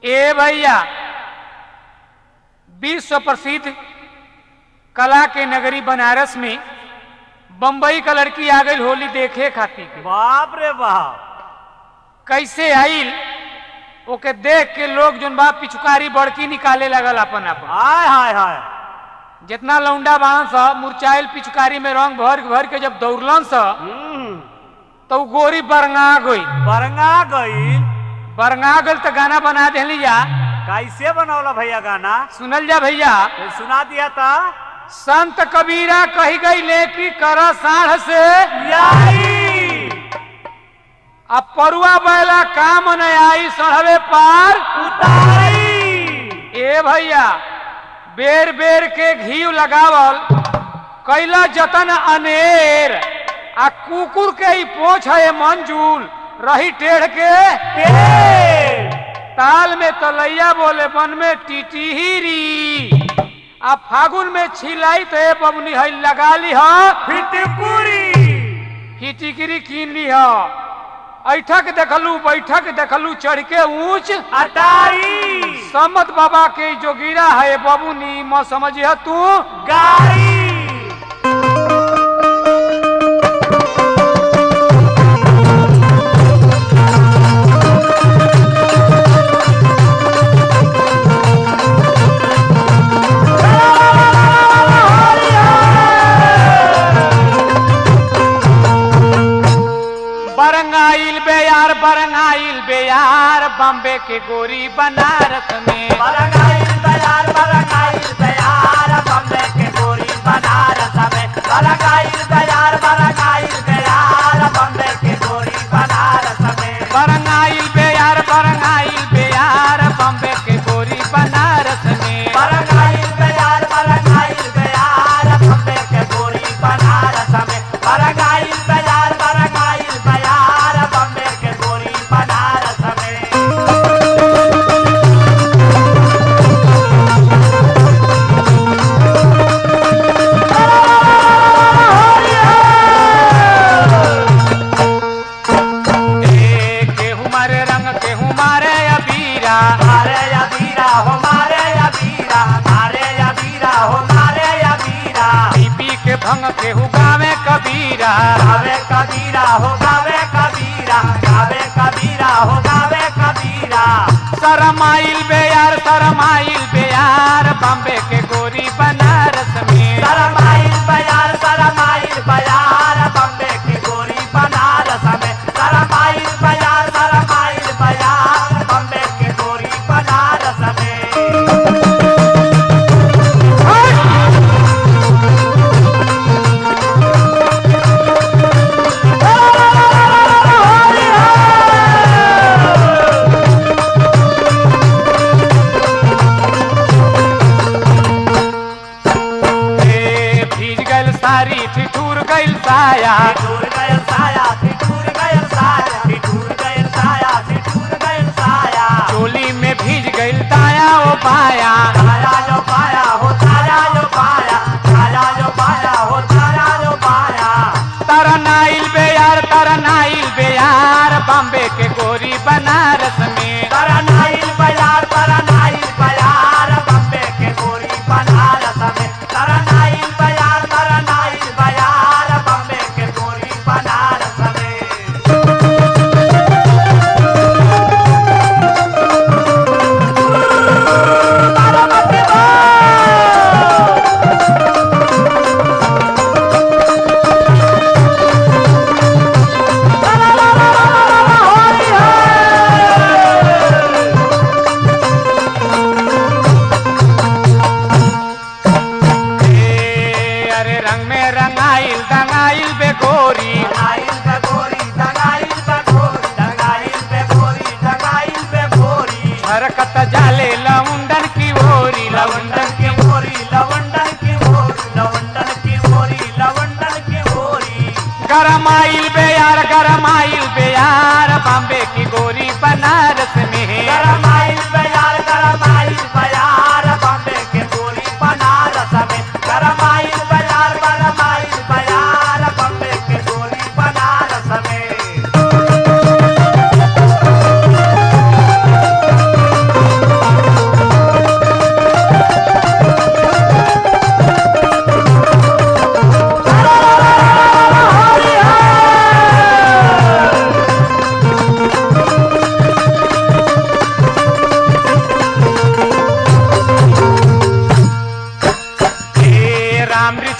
ए भैया विश्व प्रसिद्ध कला के नगरी बनारस में बम्बई का लड़की आ गई होली देखे खातिर बाप रे बाप कैसे आइल ओके देख के लोग जोन बा पिचुकारी बड़की निकाले लगल अपन अपन हाय हाय हाय जितना लौंडा बाण स मुरचाइल पिचुकारी में रंग भर भर के जब दौड़लन स हम्म, तो उ गोरी बरंगा गई बरंगा गई बरंगा गल तो गाना बना देली जा कैसे बनौला भैया गाना सुनल जा भैया कोई सुना दिया था संत कबीरा कही गई ले कि कर साढ़ से याई अब परुआ बैला काम न आई सढ़वे पार उतारी ए भैया बेर बेर के घी लगावल कैला जतन अनेर आ कुकुर के ही पोछ है मंजूल रही टेढ़ के पेड़ ताल में तलैया बोले बन में टिटिहिरी आ फागुन में छिलाई तो ए बबनी है लगा ली ह फिटकुरी हिटिकिरी कीन ली ह ऐठक देखलू बैठक देखलू चढ़ के ऊंच अटारी सम्मत बाबा के जोगिरा है बबुनी म समझिह तू गाड़ी बरंगाइल बेयार बरंगाइल बेयार बॉम्बे के गोरी बनारस में बरंगाइल तैयार बरंगाइल तैयार बम्बे के गोरी बनारस में बरंगाइल तैयार बरंगाइल तैयार बम्बे के गोरी बनारस में बरंगाइल बेयार बरंगाइल बेयार बॉम्बे के गोरी बनारस में बरंगाइल तैयार बरंगाइल तैयार बम्बे के गोरी बनारस में बरंगाइल तैयार बरंगाइल तैयार बम्बे के गोरी बनारस में ए केहू मारे रंग केहू मारे अबीरा मारे या वीरा हो मारे या वीरा मारे या वीरा हो मारे या वीरा पी पी के भंग केहू गावे कबीरा गावे कबीरा हो गावे कबीरा गावे कबीरा हो गावे कबीरा शरमाइल बेयार शरमाइल बेयार बॉम्बे के गोरी बनारस में सरमाइल बयार सरमाइल बयार बम्बे की गोरी बनारस में सरमाइल बयार सरमाइल बयार बम्बे की गोरी बनारस में ए भीज गइल सारी ठिठुर गइल साया ठिठुर गयल साया ठिठुर गयल साया ठिठुर गयल साया ठिठुर गयल साया चोली में भीज गइल दाया ओ बाया छाया जो पाया हो छाया जो पाया छाया जो पाया हो छाया जो पाया तरनाइल बेयार तरनाइल बेयार बॉम्बे के गोरी बनारस में तरनाइल बयार तरनाइल बयार बम्बे के गोरी बनारस में तरनाइल बयार तरनाइल बयार बम्बे के गोरी बनारस में ए अरे रंग में रंगाइल दंगाइल बे गोरी दंगाइल पे गोरी दंगाइल पे गोरी दंगाइल पे गोरी दंगाइल पे गोरी हरकत जाले लउंडन की ओरी लउंडन लवंडन की गोरी लवंडन की गोरी लवंडन की गोरी लवंडन की गोरी गरमाइल बेयार गरमाइल बेयार बॉम्बे की गोरी बनारस में गरमाइल बयार गरमाइल बयार बम्बे के गोरी बनारस में गरमाइल बयार गरमाइल बयार बम्बे के गोरी बनारस में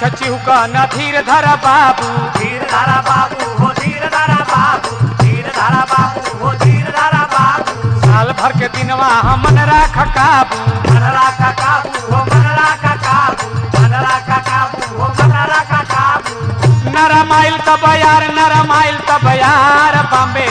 चिहुका न धीर धर बाबू धीर धारा बाबू हो धीर धारा बाबू धीर धारा बाबू हो धीर धारा बाबू साल भर के दिनवा हमन राख काबू मनरा का काबू हो मनरा का काबू मनरा का काबू हो मनरा का काबू नरमाइल तब यार नरमाइल तब यार बॉम्बे